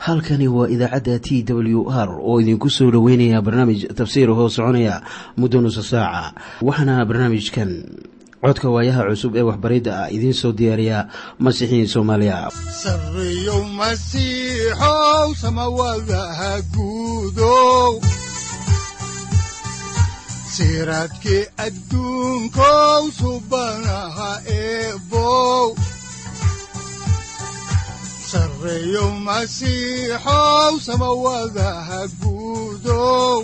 halkani waa idaacadda t w r oo idinku soo dhoweynaya barnaamij tafsiir hoo soconaya muddo nusa saaca waxaana barnaamijkan codka waayaha cusub ee waxbaridda ah idiin soo diyaariya masiixiin soomaaliya sareyow masiixow samawadaha guudow siraadkii adduunkow subanaha eebow sareyow masiixow samawadaha guudow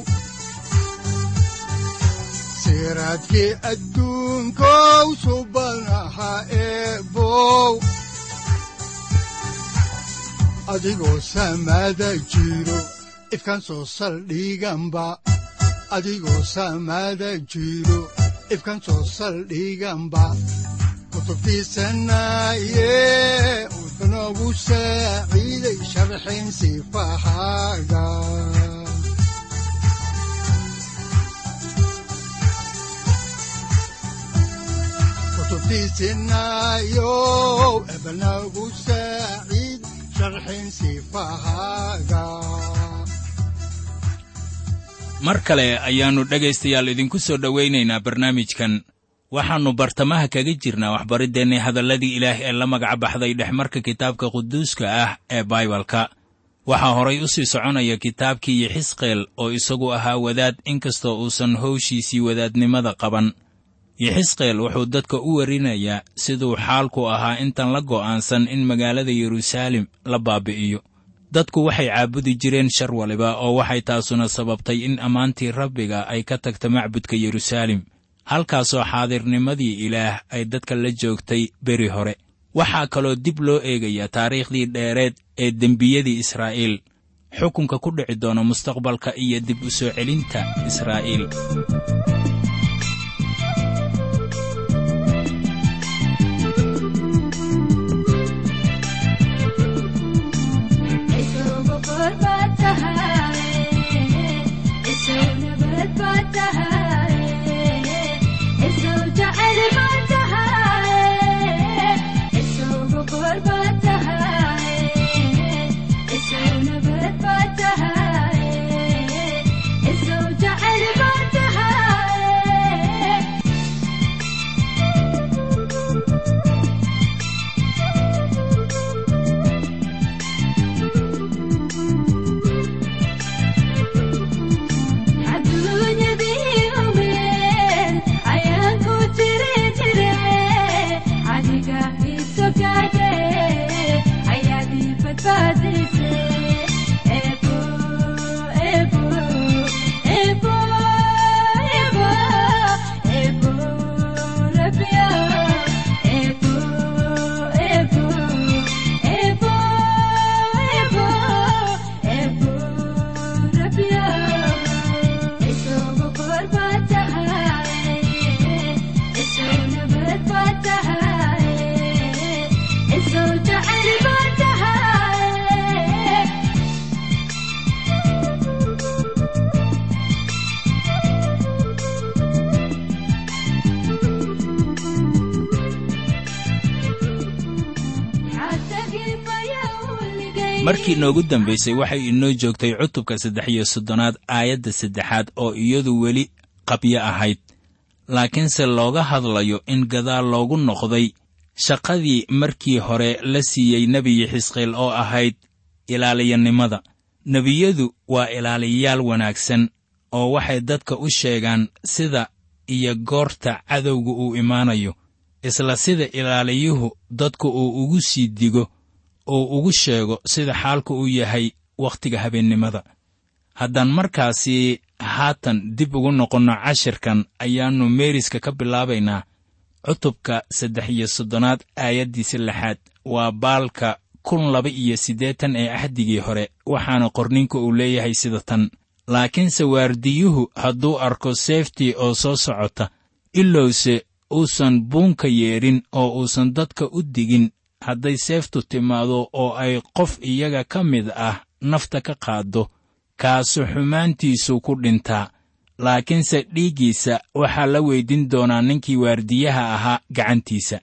siraadkii adduunkow subanaha eebow adigoo samaada jiro ifkan soo saldhiganba adigoo samaada jiro ifkan soo saldhiganba kutubtiisanaye wuxunogu saaciiday sharxin sifahaaga kutubtiisinayow ebnagu saaciid sharxin sifahaaga mar kale ayaannu dhegaystayaal idinku soo dhowaynaynaa barnaamijkan waxaannu bartamaha kaga jirnaa waxbariddeenni hadalladii ilaah ee la magaca baxday dhexmarka kitaabka quduuska ah ee baibalka waxaa horay u sii soconaya kitaabkii yixisqeel oo isagu ahaa wadaad inkastoo uusan howshiisii wadaadnimada qaban yixisqeel wuxuu dadka u warinayaa siduu xaalku ahaa intan la go'aansan in magaalada yeruusaalem la baabi'iyo dadku waxay caabudi jireen shar waliba oo waxay taasuna sababtay in ammaantii rabbiga ay ka tagta macbudka yeruusaalem halkaasoo xaadirnimadii ilaah ay dadka la joogtay beri hore waxaa kaloo dib loo eegayaa taariikhdii dheereed ee dembiyadii israa'iil xukunka ku dhici doona mustaqbalka iyo dib u soo celinta israa'iil markii noogu dambaysay waxay inoo joogtay cutubka saddex iyo soddonaad aayadda saddexaad oo iyadu weli qabyo ahayd laakiinse looga hadlayo in gadaal loogu noqday shaqadii markii hore la siiyey nebiyi xisqiil oo ahayd ilaaliyanimada nebiyadu waa ilaaliyayaal wanaagsan oo waxay dadka u sheegaan sida iyo goorta cadowga uu imaanayo isla sida ilaaliyuhu dadku uu ugu sii digo uu ugu sheego sida xaalku u yahay wakhtiga habeennimada haddaan markaasi haatan dib ugu noqonno cashirkan ayaannu meeriska ka bilaabaynaa cutubka saddex iyo soddonaad aayaddiisa lixaad waa baalka kun laba iyo siddeetan ee axdigii hore waxaana qorninka uu leeyahay sida tan laakiinse waardiyuhu hadduu arko seeftii oo soo socota ilowse uusan buunka yeedhin oo uusan dadka u digin hadday seeftu timaado oo ay qof iyaga ka mid ah nafta ka qaaddo kaasu xumaantiisuu ku dhintaa laakiinse dhiiggiisa waxaa la weydin doonaa ninkii waardiyaha ahaa gacantiisa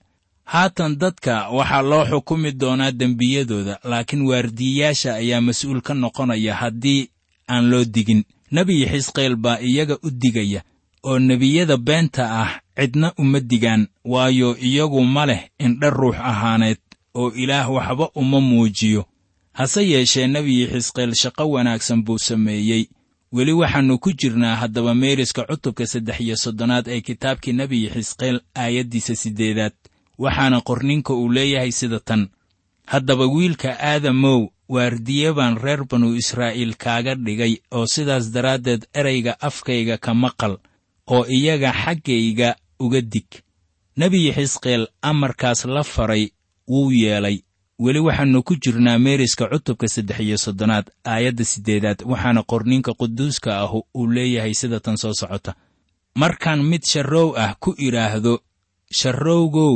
haatan dadka waxaa loo xukumi doonaa dembiyadooda laakiin waardiyayaasha ayaa mas-uul ka noqonaya haddii aan loo digin nebi xisqeel baa iyaga u digaya oo nebiyada beenta ah cidna uma digaan waayo iyagu ma leh indha ruux ahaaneed oo ilaah waxba uma muujiyo hase yeeshee nebi xisqeel shaqo wanaagsan buu sameeyey weli waxaannu ku jirnaa haddaba meeriska cutubka saddex iyo soddonaad ee kitaabkii nebi xisqeel aayaddiisa siddeedaad waxaana qorninka uu leeyahay sida tan haddaba wiilka aadamow waardiye baan reer banu israa'iil kaaga dhigay oo sidaas daraaddeed erayga afkayga ka maqal oo iyaga xaggayga uga dig nebi xisqeel amarkaas la faray wuu yeelay weli waxaannu ku jirnaa meeriska cutubka saddex iyo soddonaad aayadda siddeedaad waxaana qorninka quduuska ahu uu leeyahay sida tan soo socota markaan mid sharrow ah ku idhaahdo sharrowgow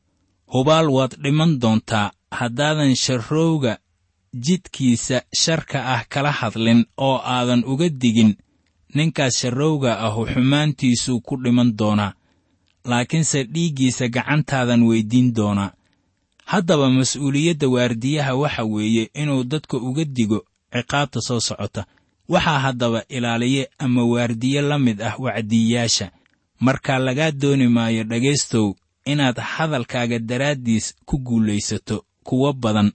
hubaal waad dhiman doontaa haddaadan sharrowga jidkiisa sharka ah kala hadlin oo aadan uga digin ninkaas sharrowga ahu xumaantiisuu ku dhiman doonaa laakiinse dhiiggiisa gacantaadan weyddiin doonaa haddaba mas'uuliyadda waardiyaha waxa weeye inuu dadka uga digo ciqaabta soo socota waxaa haddaba ilaaliye ama waardiye la mid ah wacdiyayaasha markaa lagaa dooni maayo dhegaystow inaad hadalkaaga daraaddiis ku guulaysato kuwo badan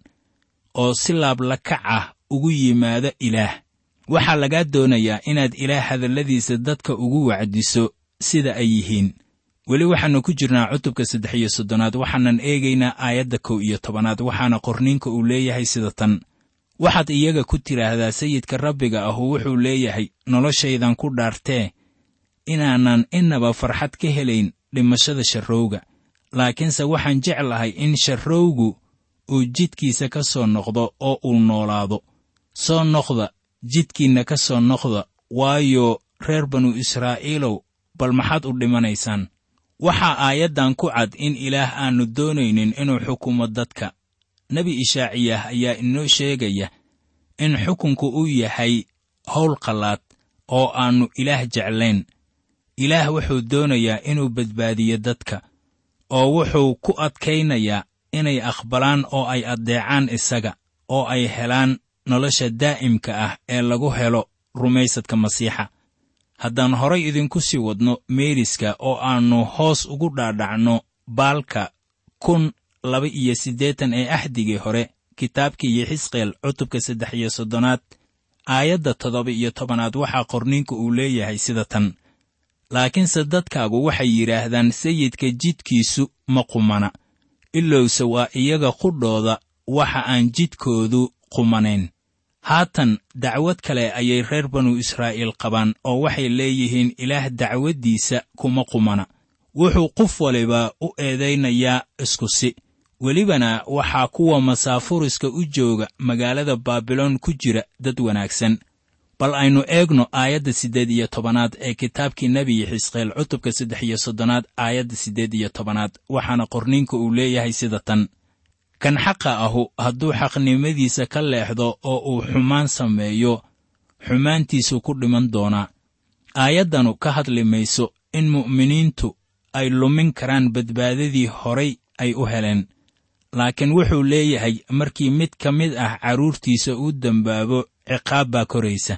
oo si laablakac ah ugu yimaado ilaah waxaa lagaa doonayaa inaad ilaah hadalladiisa dadka ugu wacdiso sida ay yihiin weli waxaannu ku jirnaa cutubka saddex iyo soddonaad waxaanan eegaynaa aayadda kow iyo tobanaad waxaana qorniinka uu leeyahay sida tan waxaad iyaga ku tidhaahdaa sayidka rabbiga ahu wuxuu leeyahay noloshaydan ku dhaartee inaanan innaba farxad ka helayn dhimashada sharrowga laakiinse waxaan jeclahay in sharrowgu uu jidkiisa ka soo noqdo oo uu noolaado soo noqda jidkiinna ka soo noqda waayo reer banu israa'iilow bal maxaad u dhimanaysaan waxaa aayaddan ku cad in ilaah aannu doonaynin inuu xukumo dadka nebi ishaaciyah ayaa inoo sheegaya in xukunku uu yahay howl qallaad oo aannu ilaah jeclayn ilaah wuxuu doonayaa inuu badbaadiyo dadka oo wuxuu ku adkaynayaa inay aqbalaan oo ay addeecaan isaga oo ay helaan nolosha daa'imka ah ee lagu helo rumaysadka masiixa haddaan horay idinku sii wadno meeriska oo aannu hoos ugu dhaadhacno baalka kun laba iyo siddeetan ee axdigii hore kitaabkii yexisqeel cutubka saddex iyo soddonaad aayadda toddoba iyo tobanaad waxaa qorniinku uu leeyahay sida tan laakiinse dadkaagu waxay yidhaahdaan sayidka jidkiisu ma qumana ilowse waa iyaga qudhooda waxa aan jidkoodu qumanayn haatan dacwad kale ayay reer banu israa'iil qabaan oo waxay leeyihiin ilaah dacwaddiisa kuma qumana wuxuu qof waliba u eedaynayaa isku si welibana waxaa kuwa masaafuriska u jooga magaalada baabiloon ku jira dad wanaagsan bal aynu eegno aayadda siddeed iyo tobanaad ee kitaabkii nebi xisqeel cutubka saddex iyo soddonaad aayadda siddeed iyo tobanaad waxaana qorniinka uu leeyahay sida tan kan xaqa ahu hadduu xaqnimadiisa ka leexdo oo uu xumaan sameeyo xumaantiisuu ku dhiman doonaa aayaddanu ka hadli mayso in mu'miniintu ay lumin karaan badbaadadii horay ay u heleen laakiin wuxuu leeyahay markii mid ka mid ah carruurtiisa uu dembaabo ciqaab baa koraysa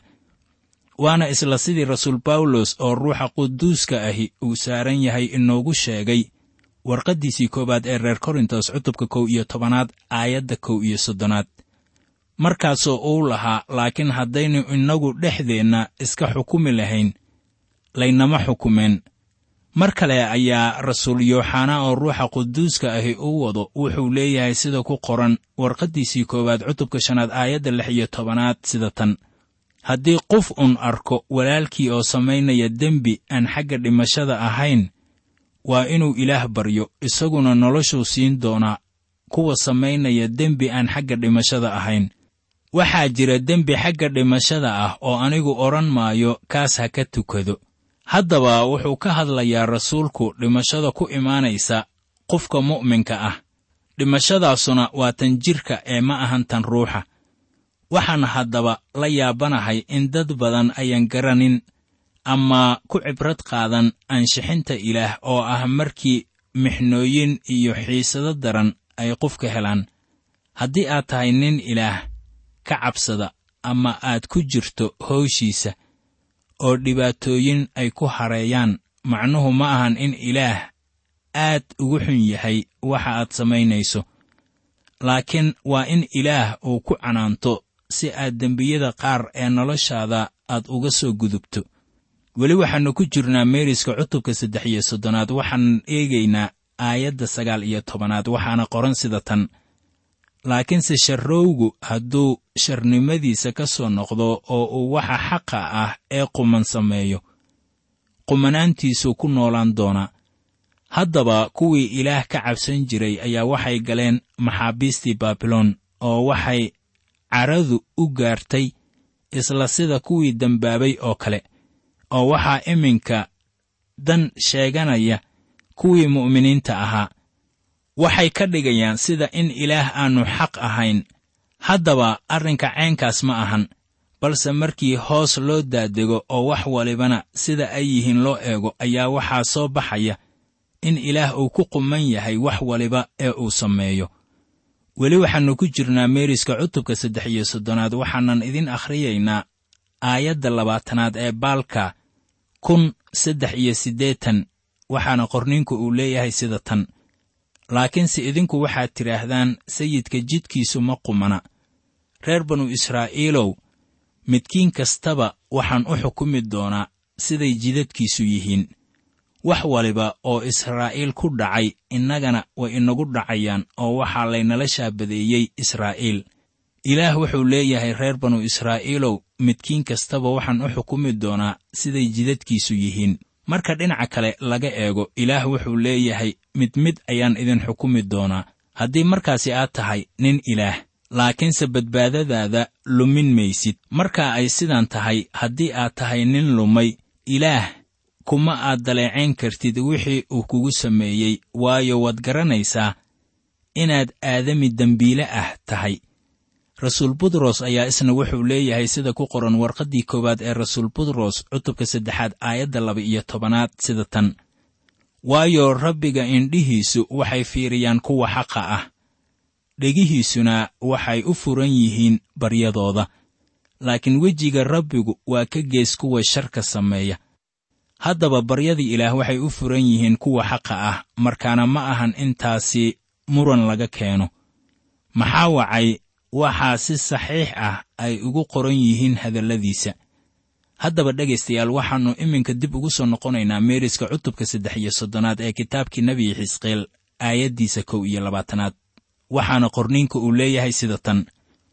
waana isla sidii rasuul bawlos oo ruuxa quduuska ahi uu saaran yahay inoogu sheegay warqaddiisii koowaad ee reer korintos cutubka kow iyo tobanaad aayadda kow iyo soddonaad markaasoo uu lahaa laakiin haddaynu innagu dhexdeenna iska xukumi lahayn laynama xukumeen mar kale ayaa rasuul yooxanaa oo ruuxa quduuska ahi u wado wuxuu leeyahay sida ku qoran warqaddiisii koowaad cutubka shanaad aayadda lix iyo tobanaad sida tan haddii qof un arko walaalkii oo samaynaya dembi aan xagga dhimashada ahayn waa inuu ilaah baryo isaguna noloshuu siin doonaa kuwa samaynaya dembi aan xagga dhimashada ahayn waxaa jira dembi xagga dhimashada ah oo anigu odhan maayo kaas ha ka tukado haddaba wuxuu ka hadlayaa rasuulku dhimashada ku imaanaysa qofka mu'minka ah dhimashadaasuna waa tan jidhka ee ma ahan tan ruuxa waxaan haddaba la yaabanahay in dad badan ayaan garanin ama ku cibrad qaadan ansixinta ilaah oo ah markii mixnooyin iyo xiisado daran ay qofka helaan haddii aad tahay nin ilaah ka cabsada ama aad ku jirto howshiisa oo dhibaatooyin ay ku hareeyaan macnuhu ma ahan in ilaah aad ugu xun yahay waxa aad samaynayso laakiin waa in ilaah uu ku canaanto si aad dembiyada qaar ee noloshaada aad uga soo gudubto weli waxaannu ku jirnaa meeriska cutubka saddex iyo soddonaad waxaanan eegaynaa aayadda sagaal iyo tobanaad waxaana qoran sida tan laakiinse sharrowgu hadduu sharnimadiisa ka soo noqdo oo uu waxa xaqa ah ee quman sameeyo qumanaantiisuu ku noolaan doonaa haddaba kuwii ilaah ka cabsan jiray ayaa waxay galeen maxaabiistii baabiloon oo waxay caradu u gaartay isla sida kuwii dembaabay oo kale oo waxaa iminka dan sheeganaya kuwii mu'miniinta ahaa waxay ka dhigayaan sida in ilaah aannu xaq ahayn haddaba arrinka caynkaas ma ahan balse markii hoos loo daadego oo wax walibana sida ay yihiin loo eego ayaa waxaa soo baxaya in ilaah uu ku quman yahay wax waliba ee uu sameeyo weli waxaannu ku jirnaa meeriska cutubka saddex iyo soddonaad waxaanan idin akhriyaynaa aayadda labaatanaad ee baalka kun saddex iyo siddeetan waxaana qorniinku uu leeyahay sida tan laakiinse idinku waxaad tidhaahdaan sayidka jidkiisu ma qumana reer banu israa'iilow midkiin kastaba waxaan u xukumi doonaa siday jidadkiisu yihiin wax waliba oo israa'iil ku dhacay innagana way inagu dhacayaan oo waxaa laynala shaabadeeyey israa'iil ilaah wuxuu leeyahay reer banu israa'iilow midkiin kastaba waxaan u xukumi doonaa siday jidadkiisu yihiin marka dhinaca kale laga eego ilaah wuxuu leeyahay mid mid ayaan idin xukumi doonaa haddii markaasi aad tahay nin ilaah laakiinse badbaadadaada lumin maysid marka ay sidan tahay haddii aad tahay nin lumay ilaah kuma aad daleecayn kartid wixii uu kugu sameeyey waayo waad garanaysaa inaad aadami dembiile ah tahay rasuul butros ayaa isna wuxuu leeyahay sida ku qoran warqaddii koowaad ee rasuul butros cutubka saddexaad aayadda laba iyo tobanaad sida tan waayo rabbiga indhihiisu waxay fiiriyaan kuwa xaqa ah dhegihiisuna waxay u furan yihiin baryadooda laakiin wejiga rabbigu waa ka gees kuwa sharka sameeya haddaba baryadii ilaah waxay u furan yihiin kuwa xaqa ah markaana ma ahan intaasi muran laga keeno maxaa wacay waxaa si saxiix ah ay ugu qoran yihiin hadalladiisa haddaba dhegaystayaal waxaannu iminka dib ugu soo noqonaynaa meeriska cutubka saddex iyo soddonaad ee kitaabkii nebi xisqeel aayaddiisa kow iyo labaatanaad waxaana qorniinka uu leeyahay sida tan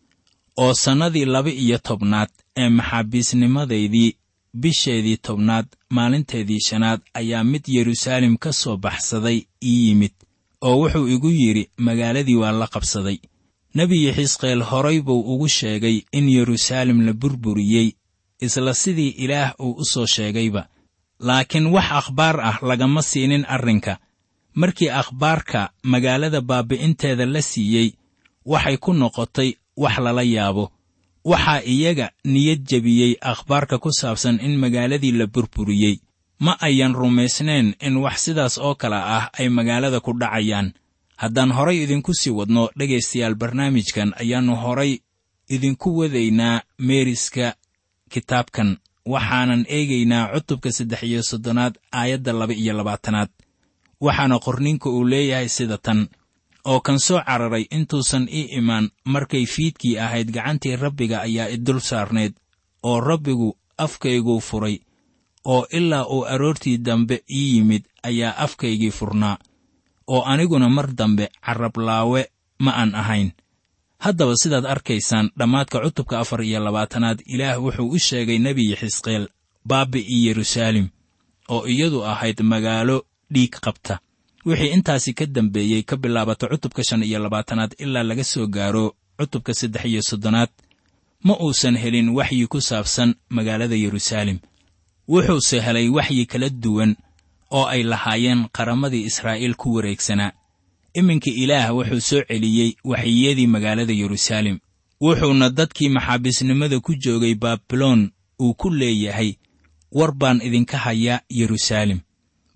oo sannadii laba iyo tobnaad ee maxaabiisnimadaydii bisheedii tobnaad maalinteedii shanaad ayaa mid yeruusaalem ka soo baxsaday ii yimid oo wuxuu igu yidhi magaaladii waa la qabsaday nebiyi xisqeel horay buu ugu sheegay in yeruusaalem la burburiyey isla sidii ilaah uu u soo sheegayba laakiin wax akhbaar ah lagama siinin arrinka markii akhbaarka magaalada baabi'inteeda la siiyey waxay ku noqotay wax lala yaabo waxaa iyaga niyad jebiyey akhbaarka ku saabsan in magaaladii la burburiyey ma ayan rumaysnayn in wax sidaas oo kale ah ay magaalada ku dhacayaan haddaan horay idinku sii wadno dhegaystayaal barnaamijkan ayaannu horay idinku wadaynaa meeriska kitaabkan waxaanan eegaynaa cutubka saddex iyo soddonaad aayadda laba iyo labaatanaad waxaana qorninka uu leeyahay sida tan oo kan soo cararay intuusan ii imaan markay fiidkii ahayd gacantii rabbiga ayaa idul saarnayd oo rabbigu afkayguu furay oo ilaa uu aroortii dambe ii yimid ayaa afkaygii furnaa oo aniguna mar dambe carrablaawe ma aan ahayn haddaba sidaad arkaysaan dhammaadka cutubka afar iyo labaatanaad ilaah wuxuu u sheegay nebiyi xisqeel baabi'ii yeruusaalem oo iyadu ahayd magaalo dhiig qabta wixii intaasi ka dambeeyey ka bilaabata cutubka shan iyo labaatanaad ilaa laga soo gaaro cutubka saddex iyo soddonaad ma uusan helin waxyi ku saabsan magaalada yeruusaalem wuxuuse helay waxyi kala duwan oo ay lahaayeen qaramadii israa'iil ku wareegsanaa iminka ilaah wuxuu soo celiyey waxyiyadii magaalada yeruusaalem wuxuuna dadkii maxaabiisnimada ku joogay baabiloon uu ku leeyahay war baan idinka hayaa yeruusaalem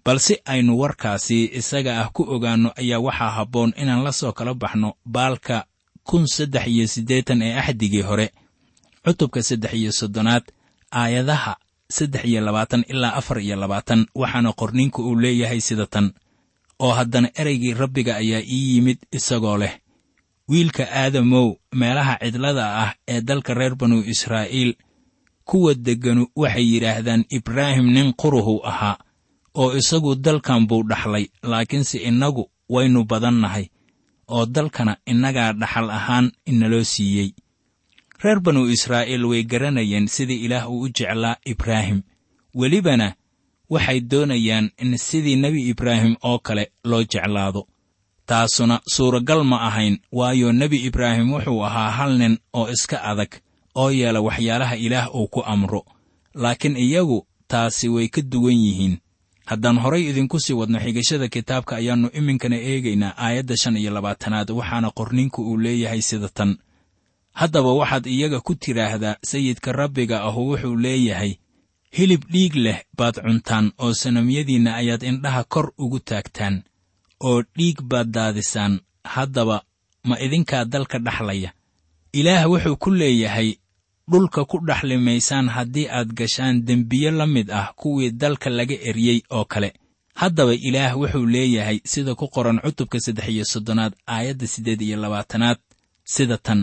bal si aynu warkaasi isaga ah ku ogaanno ayaa waxaa habboon inaan la soo kala baxno baalka kun saddex iyo siddeetan ee axdigii hore cutubka saddex iyo soddonaad aayadaha saddex iyo labaatan ilaa afar iyo labaatan waxaana qorninku uu leeyahay sida tan oo haddana ereygii rabbiga ayaa ii yimid isagoo leh wiilka aadamow meelaha cidlada ah ee dalka reer banu israa'iil kuwa degganu waxay yidhaahdaan ibraahim nin quruhu ahaa oo isagu dalkan buu dhaxlay laakiinse innagu waynu badannahay oo dalkana innagaa dhaxal ahaan inaloo siiyey reer banu israa'iil way garanayeen sidii ilaah uu u jeclaa ibraahim welibana waxay doonayaan in sidii nebi ibraahim oo kale loo jeclaado taasuna suuragal ma ahayn waayo nebi ibraahim wuxuu ahaa hal nin oo iska adag oo yeela waxyaalaha ilaah uu ku amro laakiin iyagu taasi way ka duwan yihiin haddaan horay idinku sii wadno xigashada kitaabka ayaannu iminkana eegaynaa aayadda shan iyo labaatanaad waxaana qorninku uu leeyahay sida tan haddaba waxaad iyaga ku tidhaahdaa sayidka rabbiga ahu wuxuu leeyahay hilib dhiig leh baad cuntaan oo sanamyadiinna ayaad indhaha kor ugu taagtaan oo dhiig baad daadisaan haddaba ma idinkaa dalka dhaxlaya ilaah wuxuu ku leeyahay dhulka ku dhaxli maysaan haddii aad gashaan dembiye la mid ah kuwii dalka laga eryey oo kale haddaba ilaah wuxuu leeyahay sida ku qoran cutubka saddex iyo soddonaad aayadda siddeed iyo labaatanaad sida tan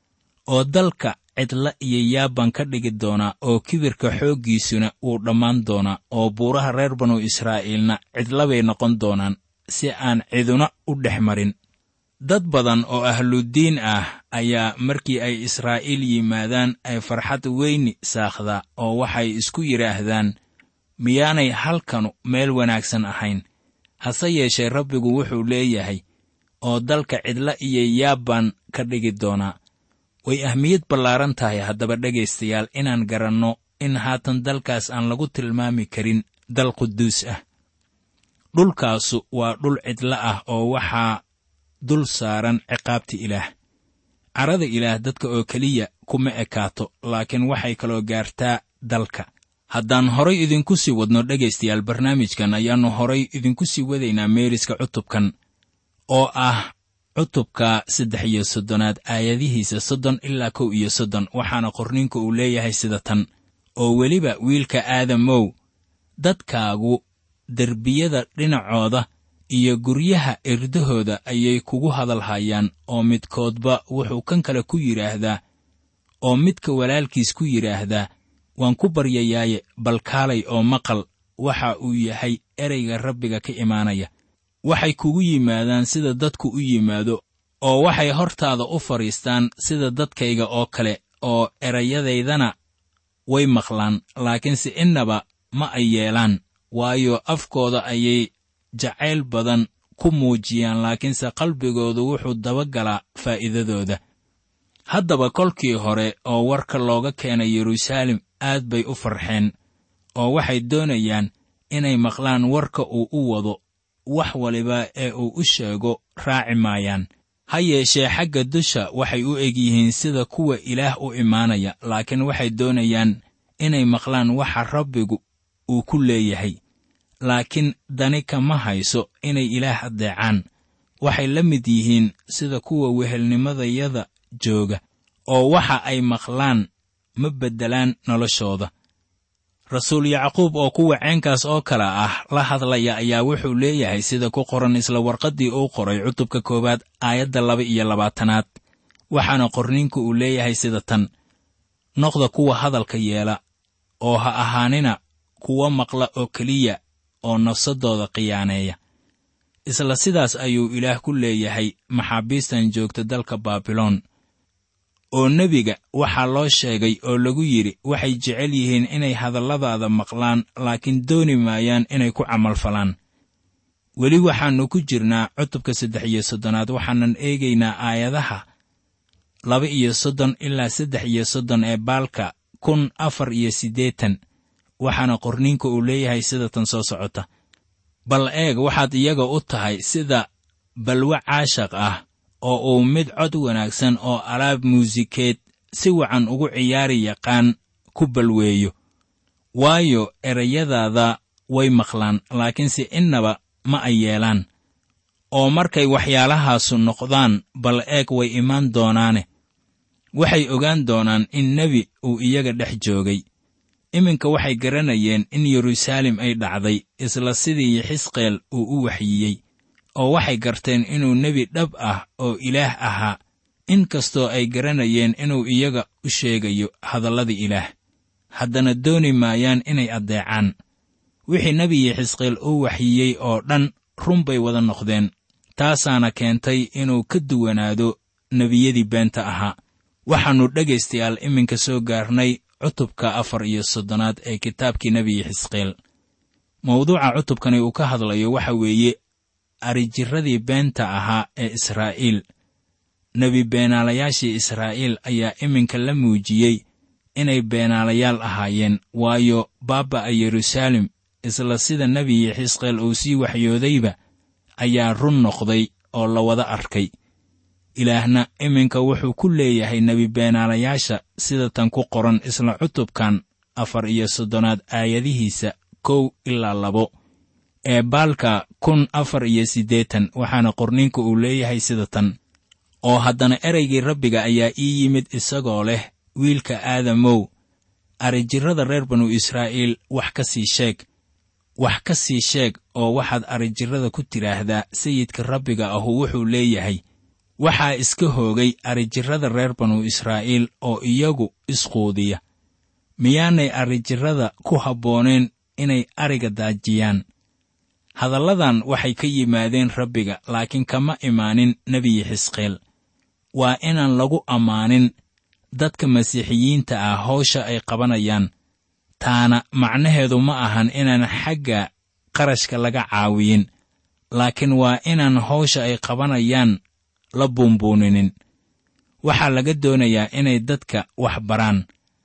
oo dalka cidla iyo yaabbaan ka dhigi doonaa oo kibirka xooggiisuna wuu dhammaan doonaa oo buuraha reer banu israa'iilna cidlabay noqon doonaan si aan ciduna u dhex marin dad badan oo ahludiin ah ayaa markii ay israa'iil yimaadaan ay farxad weyni saakdaa oo waxay isku yidhaahdaan miyaanay halkanu meel wanaagsan ahayn hase yeeshee rabbigu wuxuu leeyahay oo dalka cidla iyo yaabbaan ka dhigi doonaa way ahmiyad ballaaran tahay haddaba dhegaystayaal inaan garanno in haatan dalkaas aan lagu tilmaami karin dal quduus ah dhulkaasu waa dhul cidla ah oo waxaa dul saaran ciqaabta ilaah carada ilaah dadka oo keliya kuma ekaato laakiin waxay kaloo gaartaa dalka haddaan horay idinku sii wadno dhegaystayaal barnaamijkan ayaannu horay idinku sii wadaynaa meeriska cutubkan oo ah cutubka saddex iyo soddonaad aayadihiisa soddon ilaa kow iyo soddon waxaana qorninka uu leeyahay sida tan oo weliba wiilka aadamow dadkaagu derbiyada dhinacooda iyo guryaha irdahooda ayay kugu hadalhayaan oo midkoodba wuxuu kan kale ku yidhaahdaa oo midka walaalkiis ku yidhaahdaa waan ku baryayaaye bal kaalay oo maqal waxa uu yahay ereyga rabbiga ka imaanaya waxay kugu yimaadaan sida dadku u yimaado oo waxay hortaada u fadhiistaan sida dadkayga oo kale oo erayadaydana way maqlaan laakiinse innaba ma ay yeelaan waayo afkooda ayay jacayl badan ku muujiyaan laakiinse qalbigoodu wuxuu dabagalaa faa'iidadooda haddaba kolkii hore oo warka looga keenay yeruusaalem aad bay u farxeen oo waxay doonayaan inay maqlaan warka uu u wado wax waliba ee uu u sheego raaci maayaan ha yeeshee xagga dusha waxay u eg yihiin sida kuwa ilaah u imaanaya laakiin waxay doonayaan inay maqlaan waxa rabbigu uu ku leeyahay laakiin dani kama hayso inay ilaah addeecaan waxay la mid yihiin sida kuwa wehelnimadayada jooga oo waxa ay maqlaan ma beddelaan noloshooda rasuul yacquub oo kuwa ceenkaas oo kale ah la hadlaya ayaa wuxuu leeyahay sida ku qoran isla warqaddii uu qoray cutubka koowaad aayadda laba iyo labaatanaad waxaana qorniinku uu leeyahay sida tan noqda kuwa hadalka yeela oo ha ahaanina kuwa maqla oo keliya oo nafsaddooda khiyaaneeya isla sidaas ayuu ilaah ku leeyahay maxaabiistan joogta dalka baabiloon oo nebiga waxaa loo sheegay oo lagu yidhi waxay jecel yihiin inay hadalladaada maqlaan laakiin dooni maayaan inay ku camalfalaan weli waxaannu ku jirnaa cutubka saddex iyo soddonaad waxaanan eegaynaa aayadaha laba iyo soddon ilaa saddex iyo soddon ee baalka kun afar iyo siddeetan waxaana qorniinka uu leeyahay sida tan soo socota bal eeg waxaad iyaga u tahay sida balwe caashaq ah oo uu mid cod wanaagsan oo alaab muusikeed si wacan ugu ciyaari yaqaan ku balweeyo waayo erayadaada way maqlaan laakiinse innaba ma ay yeelaan oo markay waxyaalahaasu noqdaan bal eeg way imaan doonaane waxay ogaan doonaan in nebi uu iyaga dhex joogay iminka waxay garanayeen in yeruusaalem ay dhacday isla sidii xisqeel uu u waxyiyey oo waxay garteen inuu nebi dhab ah oo ilaah ahaa in kastoo ay garanayeen inuu iyaga u sheegayo hadallada ilaah haddana dooni maayaan inay addeecaan wixii nebiyi xisqeel uu waxyiyey oo dhan run bay wada noqdeen taasaana keentay inuu ka duwanaado nebiyadii beenta ahaa waxaannu dhegaystayaal iminka soo gaarnay cutubka afar iyo soddonaad ee kitaabkii nebiyi xisqeel mawduuca cutubkani uu ka hadlayo waxa weeye arijirradii beenta ahaa ee israa'iil nebi beenaalayaashii israa'iil ayaa iminka la muujiyey inay beenaalayaal ahaayeen waayo baaba'a yeruusaalem isla sida nebiyi xisqeel uu sii waxyoodayba ayaa run noqday oo la wada arkay ilaahna iminka wuxuu ku leeyahay nebi beenaalayaasha sida tan ku qoran isla cutubkan afar iyo soddonaad aayadihiisa kow ilaa labo ee baalka kun afar iyo siddeetan waxaana qorninka uu leeyahay sida tan oo haddana ereygii rabbiga ayaa ii yimid isagoo leh wiilka aadamow arijirrada reer banu israa'iil wax ka sii sheeg wax ka sii sheeg oo waxaad arijirrada ku tidhaahdaa sayidka rabbiga ahu wuxuu leeyahay waxaa iska hoogay arijirrada reer banu israa'iil oo iyagu isquudiya miyaanay arijirrada ku habbooneen inay ariga daajiyaan hadalladan waxay ka yimaadeen rabbiga laakiin kama imaanin nebiyi xisqeel waa inaan lagu ammaanin dadka masiixiyiinta ah hawsha ay qabanayaan taana macnaheedu ma ahan inaan xagga qarashka laga caawiyin laakiin waa inaan hawsha ay qabanayaan la buunbuuninin waxaa laga doonayaa inay dadka wax baraan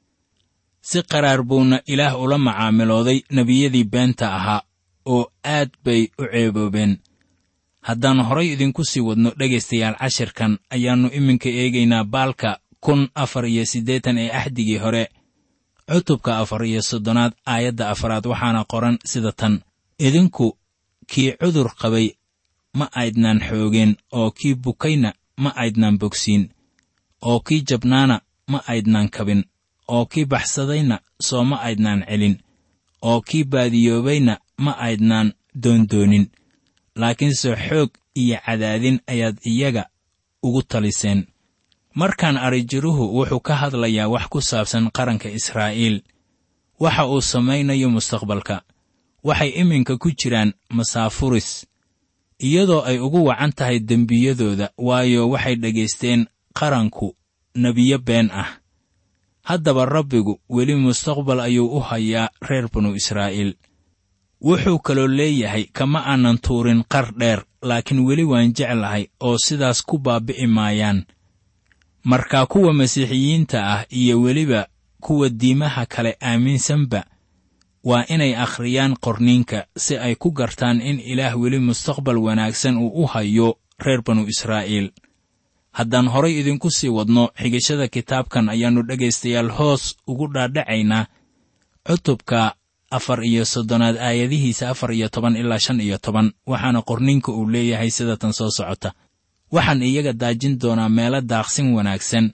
si qaraar buuna ilaah ula macaamilooday nebiyadii beenta ahaa oo aad bay u ceeboobeen haddaan horay idinku sii wadno dhegaystayaal cashirkan ayaannu iminka eegaynaa baalka kun afar iyo siddeetan ee axdigii hore cutubka afar iyo soddonaad aayadda afaraad waxaana qoran sida tan idinku kii cudur qabay ma aydnaan xoogeen oo kii bukayna ma aydnaan bogsiin oo kii jabnaana ma aydnaan kabin oo kii baxsadayna soo ma aydnaan celin oo kii baadiyoobayna ma aydnaan doondoonin laakiinse xoog iyo cadaadin ayaad iyaga ugu taliseen markaan arijiruhu wuxuu ka hadlayaa wax ku saabsan qaranka israa'iil waxa uu samaynayo mustaqbalka waxay iminka ku jiraan masaafuris iyadoo ay ugu wacan tahay dembiyadooda waayo waxay dhegaysteen qaranku nebiyo been ah haddaba rabbigu weli mustaqbal ayuu u hayaa reer banu israa'iil wuxuu kaloo leeyahay kama aanan tuurin qar dheer laakiin weli waan jeclahay oo sidaas ku baabi'i maayaan markaa kuwa masiixiyiinta ah iyo weliba kuwa diimaha kale aaminsanba waa inay akhriyaan qorniinka si ay ku gartaan in ilaah weli mustaqbal wanaagsan uu u hayo reer banu israa'iil haddaan horay idinku sii wadno xigashada kitaabkan ayaannu dhegaystayaal hoos ugu dhaadhacaynaa cutubka afar iyo soddonaad aayadihiisa afar iyo toban ilaa shan iyo toban waxaana qorninka uu leeyahay sida tan soo socota waxaan iyaga daajin doonaa meelo daaqsin wanaagsan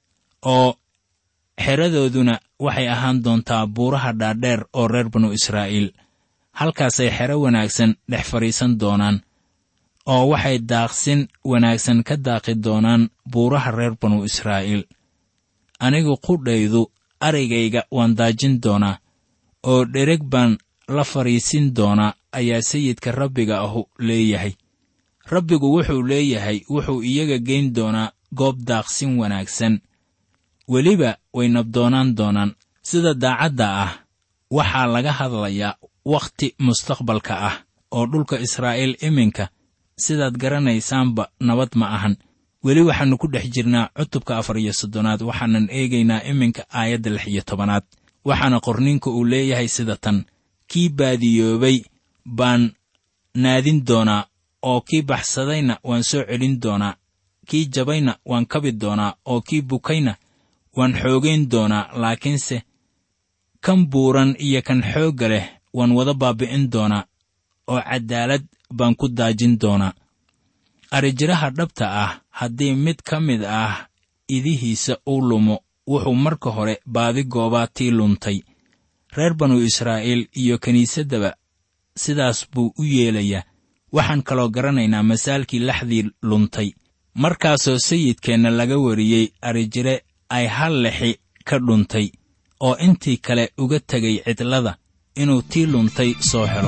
oo xeradooduna waxay ahaan doontaa buuraha dhaadheer oo reer banu israa'iil halkaasay xero wanaagsan dhex fadhiisan doonaan oo waxay daaqsin wanaagsan ka daaqi doonaan buuraha reer banu israa'iil anigu qudhaydu araygayga waan daajin doonaa oo dhereg baan la fadhiisin doonaa ayaa sayidka rabbiga ahu leeyahay rabbigu wuxuu leeyahay wuxuu iyaga geyn doonaa goob daaqsin wanaagsan weliba way nabdoonaan doonaan sida daacadda ah waxaa laga hadlayaa wakhti mustaqbalka ah oo dhulka israa'iil iminka sidaad garanaysaanba nabad ma ahan weli waxaannu ku dhex jirnaa cutubka afar iyo soddonaad waxaanan eegaynaa iminka aayadda lix iyo tobanaad waxaana qorninka uu leeyahay sida tan kii baadiyoobay baan naadin doonaa oo kii baxsadayna waan soo celin doonaa kii jabayna waan kabi doonaa oo kii bukayna waan xoogayn doonaa laakiinse kan buuran iyo kan xoogga leh waan wada baabi'in doonaa oo caddaalad baan ku daajin doonaa arrijiraha dhabta ah haddii mid ka mid ah idihiisa uu lumo wuxuu marka hore baadi goobaa tii luntay reer banu israa'iil iyo kiniisaddaba sidaas buu u yeelayaa waxaan kaloo garanaynaa masaalkii laxdii luntay markaasoo sayidkeenna laga wariyey arrijire ay hal lexi ka dhuntay oo intii kale uga tegay cidlada inuu tii luntay soo helo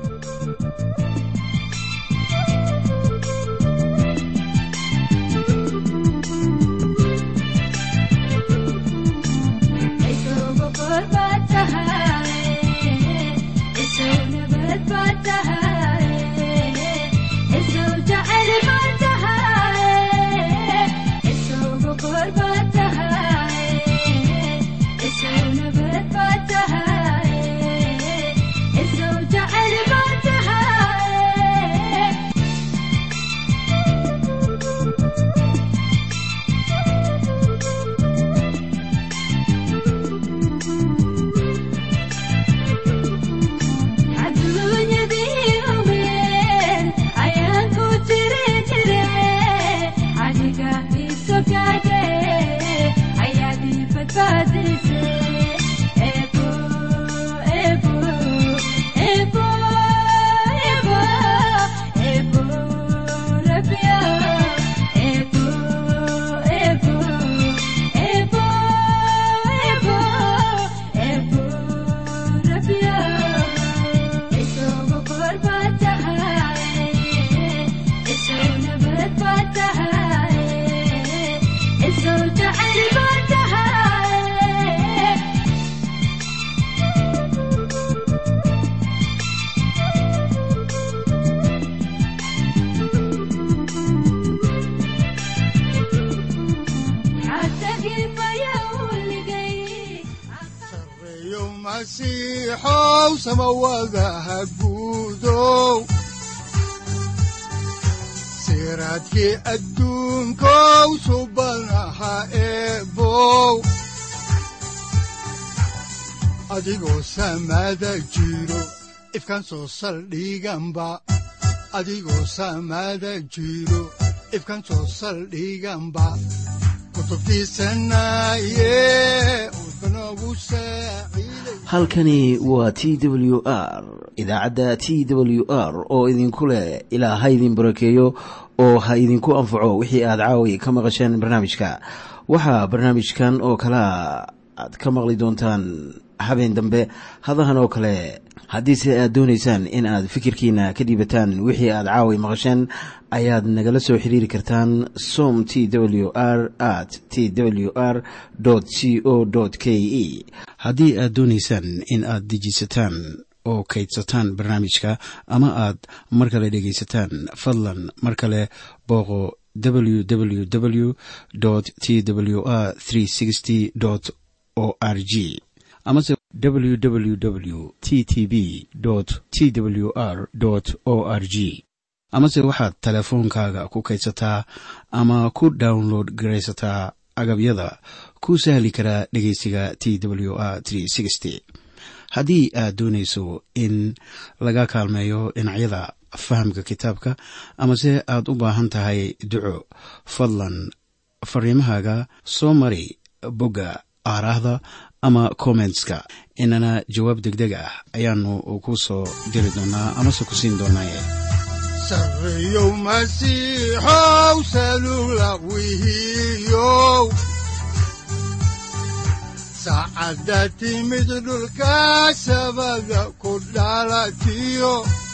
siraadkii adduunkow subanaha eebow adigoo samaada jiro ifkaan soo saldhiganba adigoo samaada jiro ifkaan soo saldhiganba halkani waa t w r idaacadda t w r oo idinku leh ilaa ha idin barakeeyo oo ha idinku anfaco wixii aad caawi ka maqasheen barnaamijka waxaa barnaamijkan oo kalaa aad ka maqli doontaan habeen dambe hadahan oo kale haddiise aad doonaysaan in aad fikirkiina ka dhiibataan wixii aad caawi maqasheen ayaad nagala soo xiriiri kartaan som t w r at t w r c o k e haddii aad doonaysaan in aad dejiisataan oo kaydsataan barnaamijka ama aad mar kale dhegaysataan fadlan mar kale booqo www t w r o r g amase www t t b t w r o r g amase waxaad teleefoonkaaga ku kaydsataa ama ku download garaysataa agabyada ku sahli karaa dhegeysiga t w r haddii aad doonayso in laga kaalmeeyo dhinacyada fahamka kitaabka amase aad u baahan tahay duco fadlan fariimahaaga soo mari bogga aaraahda ama kommentska inana jawaab degdeg ah ayaanu ku soo diri doonaa amase ku siin doonaaye sareyow masiixow salula wihiyow saacadda timid dhulka sabada ku dhalatiyo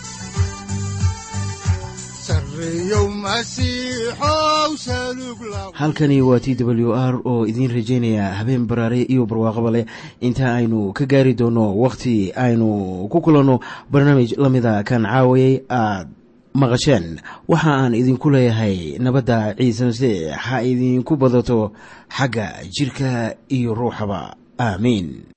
halkani waa t w r oo idiin rajaynaya habeen baraare iyo barwaaqaba leh inta aynu ka gaari doono wakhti aynu ku kulanno barnaamij la mida kan caawayay aad maqasheen waxa aan idinku leeyahay nabadda ciise masiix ha idinku badato xagga jidhka iyo ruuxaba aamiin